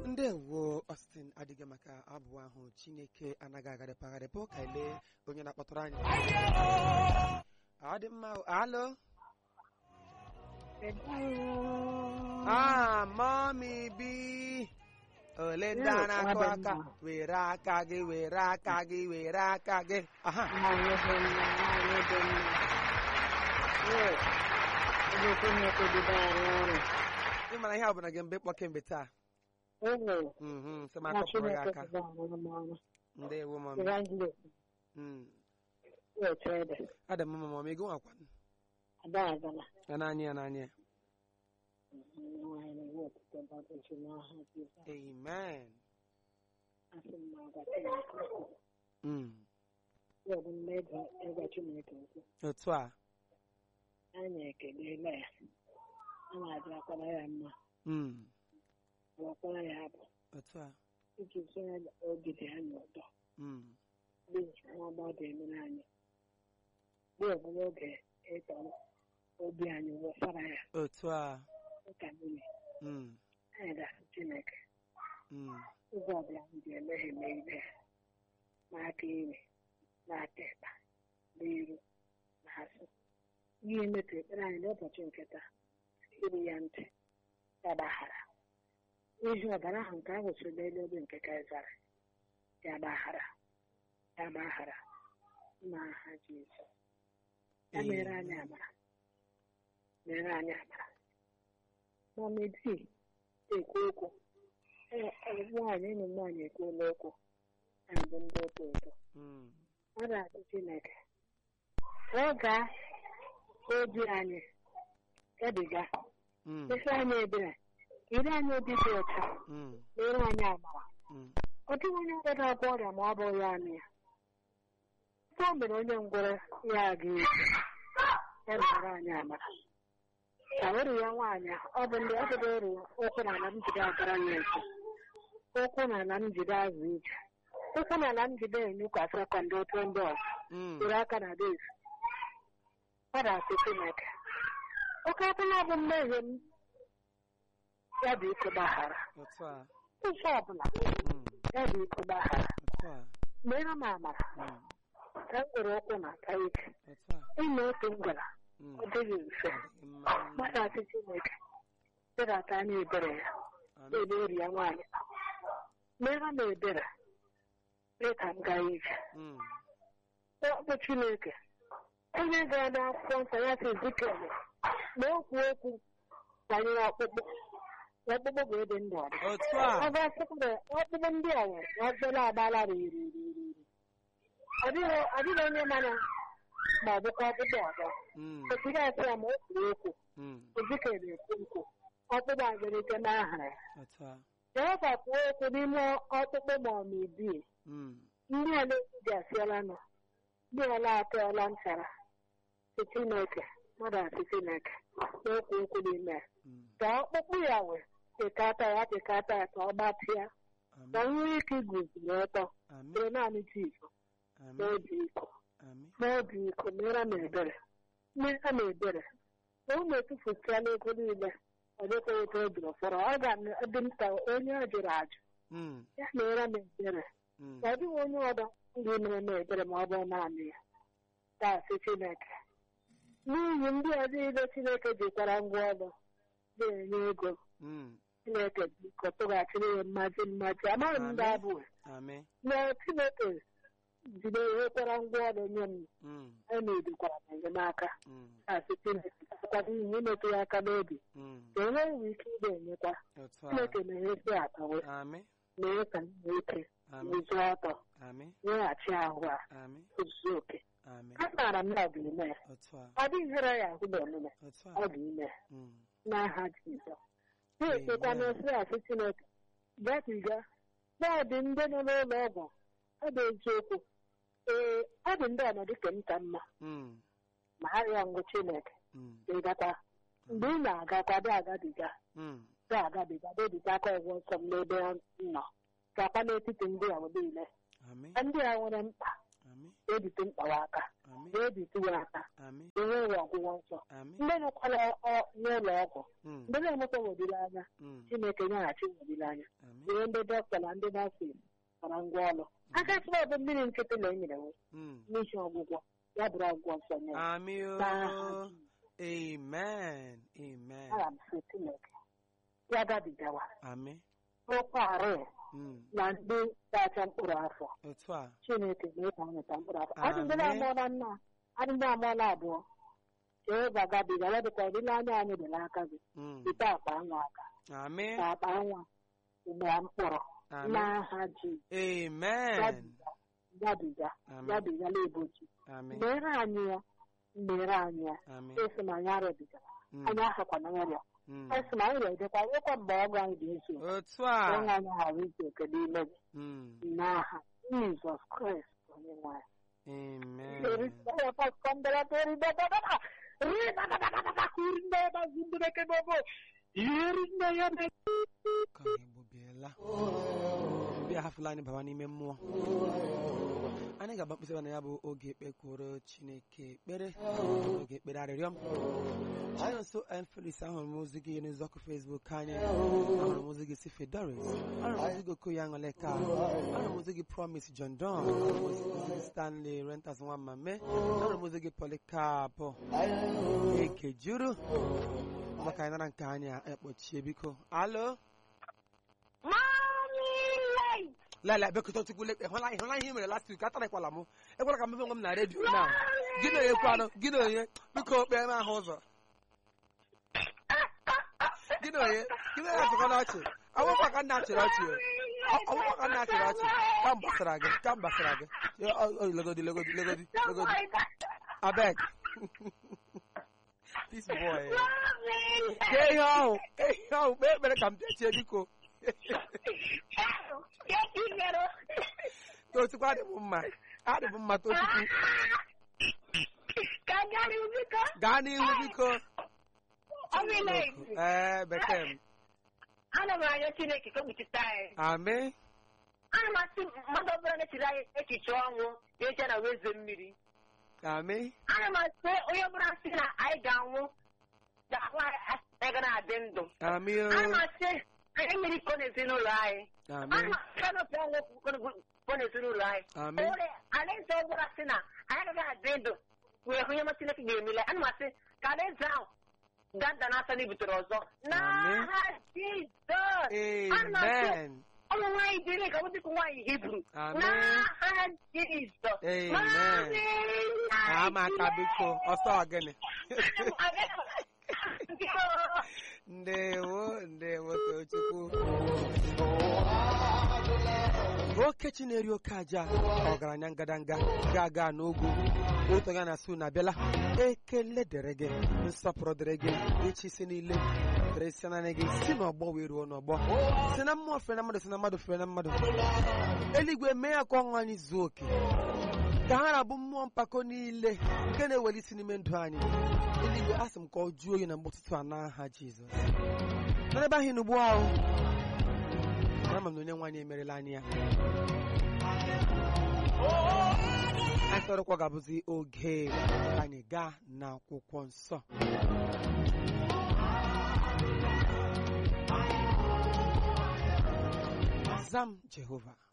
ndewo Austin adịghị maka abụ ahụ chineke anaghị agharịpụ agharịpụ ka ele onye na-akpọtụrụ anyị ọ dị mma o. alo ah mọmi bi ole ndị a na-akụ aka were aka gị were aka gị were aka gị aha ị mara ihe ọ bụla gị mgbe ịkpọ kemgbe taa Mhm, sị m akụpụrụ gị aka ndewo mọmi Mm. adị m mma mọmi gị nwakwa ya n'anya ya n'anya ya amen Mm. otu a anyị ekelela ya a na-adị akwara ya mma Mm. akwara ya abụ otu a iji sonye ogide anyị ụtọ Mm. dị nwa ọgbọdọ emere anyị dị ọbụla oge ịtọ obi anyị wụsara ya otu a dịka mmiri Mm. anyị dasị chineke Mm. ụzọ ọbụla anyị ji emehie megide ya n'aka iri n'aka ịkpa n'iru na asụ ihe metụ ekpere anyị n'ụbọchị nke taa iri ya ntị ya gbaghara ihi ọbara ahụ nke ahụ so n'elu obi nke kaisara ya gbaghara ya gbaghara n'aha Jizọs ya mere anyị amara mere anyị amara mamedi ekwu okwu Ee, nwaanyị ụmụ nwaanyị ekwuola okwu anyị bụ ndị oto ụtọ Mm. ọ na-atụ Chineke ọ gaa obi anyị gabiga Mm. esi anyị ebere iri anyị obi dị ọcha Mm. mere anyị amara Mm. ọ dịghị onye ọbụla na-agwọ ọrịa ma ọ bụghị ya anụ ya ebe o mere onye ngwọrọ ya aga ije ya mere anyị amara ka oru ya nwaanyị ahụ, ọ bụ ndị ọ bụdo oru ụkwụ na ala m jide agara ya nso ụkwụ na ala m jide azụ ije ụkwụ na ala m jide enyekwasị akwa ndị otu ndị ọzọ Mm. were aka na dezi ọ na-asị Chineke oke ọbụla bụ mmehie m ya bụ ike gbaghara otu a ụzọ ọbụla Mm. ya bụ ike gbaghara otu a mere m amara Mm. ka m were ụkwụ na aka ike otu a ime otu m gwara Mm. ọ dịghị mfe Adịghị mma. mmadụ asị Chineke dịrata anya ebere ya Amen. ebe eri ya nwaanyị mere m ebere mee ka m gaa ije Mm. ọ bụ Chineke onye gara n'akwụkwọ nsọ ya sị Ezikiel na okwu okwu banyere ọkpụkpụ na ọkpụkpụ ga-ede ndụ ọdị otu ọ a ga-asịkwa na ọkpụkpụ ndị a nwere na ọbụla agbala riri riri riri ọ dịghị ọ dịghị onye mana ma ọ bụkwa ọkpụkpụ ọzọ Mm. otu ga-asị ya ma o kwuru okwu Mm. Ezikiel ekwu nkwu ọkpụkpụ agarite n'aha ya otu a Jehova kwuo okwu n'ime ọkpụkpụ ma ọ ma ibi Mm. ndị a na-eji asịala nọ ndị ọla atọọla nchara si Chineke mmadụ asị Chineke n'okwu okwu n'ime ya Mm. ka ọkpụkpụ ya wee pịkata ya pịkata ya ka ọ gbatịa ka Amen. nwee ike iguziri ọtọ Amen. bụrụ naanị Jizọs Amen. n'obi iko Amen. n'obi iko mere m ebere mere m ebere na ụmụ etufusịala ego niile ọ dịkwa otu o jiri fọrọ ọ ga-adị m ka onye ọ jụrụ ajụ Mm. ya mere m ebere Mm. ọ dịghị onye ọdọ ndị mere m ebere ma ọ bụ naanị ya taasị Chineke n'ihi ndị ọzọ niile Chineke jikwara ngwa ọrụ na-enye ego Mm. Chineke biko tụghachiri ya mmaji mmaji amaghị m ndị Amen. abụọ Amen. na Chineke jide nwekwara ngwa ọrụ nye m Mm. a na-edikwara m enyemaka Mm. taasị Chineke akwado ihe imetụ ya aka n'obi Mm. ka enweghị ike ị ga-enyekwa otu a Chineke na-enyesi akpawe Amen. mee ka m nwee ike Amen. n'ụzọ ọtọ Amen. nyeghachi ahụ a Amen. ozuzu oke Amen. amaara m na ọ bụ ime ya otu a ọ dịghị ihere ya ahụ n'omume otu ọ a bụ ime ya Mm. n'aha Jizọs na-ekpekwa Amen. n'osi asị Chineke gabiga na ọ dị ndị nọ n'ụlọ ọgwụ ọ bụ eziokwu ee ọ dị ndị ọnọdụ ka m ka mma Mm. ma arịa ngwụ Chineke Mm. ịgakwa mgbe ị na-agakwa dị agabiga Mm. dị agabiga debite aka ọgwụ nsọ m n'ebe ọ nọ gakwa n'etiti ndị ahụ niile Amen. ndị a nwere mkpa Amen. ebite mkpawa aka Amị. wee bituwe aka Amị. enweghị ọgwụgwọ nsọ Amị. ndị nọkwara ọ- n'ụlọ ọgwụ Mm. ndị na-enweta olileanya Mm. chineke nyeghachi olileanya Amị. were ndị dọkịta na ndị nọọsịs gbara ngwa ọrụ aka sịrị ọbụ mmiri nkịtị na enyere nwe Mm. n'ihi ọgwụgwọ ya bụrụ ọgwụgwọ nsọ nye ya. Amị o. N'aha Amen. Amen. Ana m sị Chineke ya gabigawa Amị. ụkwarị Mm. na ndị ga-acha mkpụrụ afọ Otu a. Chineke mee ka ha nweta mkpụrụ afọ adị ndị Amen. na-amụọla nna adị ndị amụọla abụọ chee ga-agabiga ya dịka ọdịnanya anyị dị n'aka gị Mm. site akpa nwa aka Amị. ka akpa nwa mgbe mkpụrụ Amị. n'aha ji Amen. gabiga gabiga Amị. gabiga n'ebochi Amị. mere anyị ya mere anyị ya Amị. esi m anyị arịbigara Mm. anyị ahakwana nrịa Mm. esi m anyị rịadịkwa nwekwa mgbe ọgụ anyị ga-eso Otu onye a. anyị ghara ike oke n'ime gị Mm. n'aha Jizọs Kraịst onye nwe anyị Amen. Ka Igbo biela. Ndị ahafụla anyị baba n'ime mmụọ. Anyị ga-agba mkpịsị ebe na ya bụ oge ekpekwuru Chineke ekpere oge ekpere arịrịọ m. Anyị nso Enfelis ahụrụ m ozi gị n'ụzọkụ Facebook anyị ahụrụ m ozi gị si Fedoris ahụrụ m ozi gị Okoye Aṅụleka ahụrụ m ozi gị Promise John Don ahụrụ m ozi gị Stanley Rentas nwa mame ahụrụ m ozi gị Polycarp Ekejuru maka anyị nara nke anyị a ekpochie biko alo lala bekọta tukwu lekpe hụla hụla ihe i mere last week atarakwala m ekwela ka mmefe nwe m na redio na gị na onye kwanụ gị na onye biko kpee m ahụ ụzọ gị na onye gị na onye achịkọ n'ọchị ọgwụkwa ka nna achịrị ọchị o ọgwụkwa ka nna achịrị ọchị ka m gbasara gị ka m gbasara gị Yo, oh, oh, legodi legodi legodi legodi abeg this boy kee ihe ahụ kee ihe ahụ kpee ekpere ka m bịachie biko tochukwu adị m mma adị m mma tochukwu gaa n'ihu biko ee bekee m ana m arịọ chineke ka o kpuchite anyị amị ana m asị mmadụ ọbụla na-echiri anyị echiche ọnwụ na-eje na weze mmiri amị ana m asị onye ọbụla sị na anyị ga-anwụ ga-ahụ anyị ga na-adị ndụ amị o ana m asị anyị mmiri kọ n'ezinụlọ anyị amị ana m asị anọpụ ọnwụ kọ n'ezinụlọ anyị amị o nwere alaeze ọbụla sị na anyị agaghị adị ndụ wee hụ ihe ma chineke ga-emele ana m asị ka alaeze ahụ gaa nda n'afọ na ibutere ọzọ n'aha jizọs Ana m asị amen ụmụ nwaanyị dịrị ka ọ dịka nwaanyị hibru Amen. n'aha jizọs Amen. ama aka biko ọsọ gịnị ndewo ndewo tochukwu okechi na-eri oke aja ọgaranya ngadanga ga-aga n'ugwu otu onye na-asụ na abịala ekele dịrị gị nsọpụrụ dịrị gị echi isi niile dịrị si naanị gị si n'ọgbọ wee ruo n'ọgbọ si na mmụọ fere na mmadụ si na mmadụ fere na mmadụ eluigwe mee ya ka ọṅụ anyị zuo oke ka ha na-abụ mmụọ mpako niile nke na-eweli isi n'ime ndụ anyị eluigwe asị m ka ọ jụọ oyi na mgbe ụtụtụ a n'aha jizọs na ebe ahụ n'ugbu ahụ ama m na onye nwaanyị emerela anyị ya anyị chọrọkwa ga-abụzi oge ka anyị gaa n'akwụkwọ nsọ zam jehova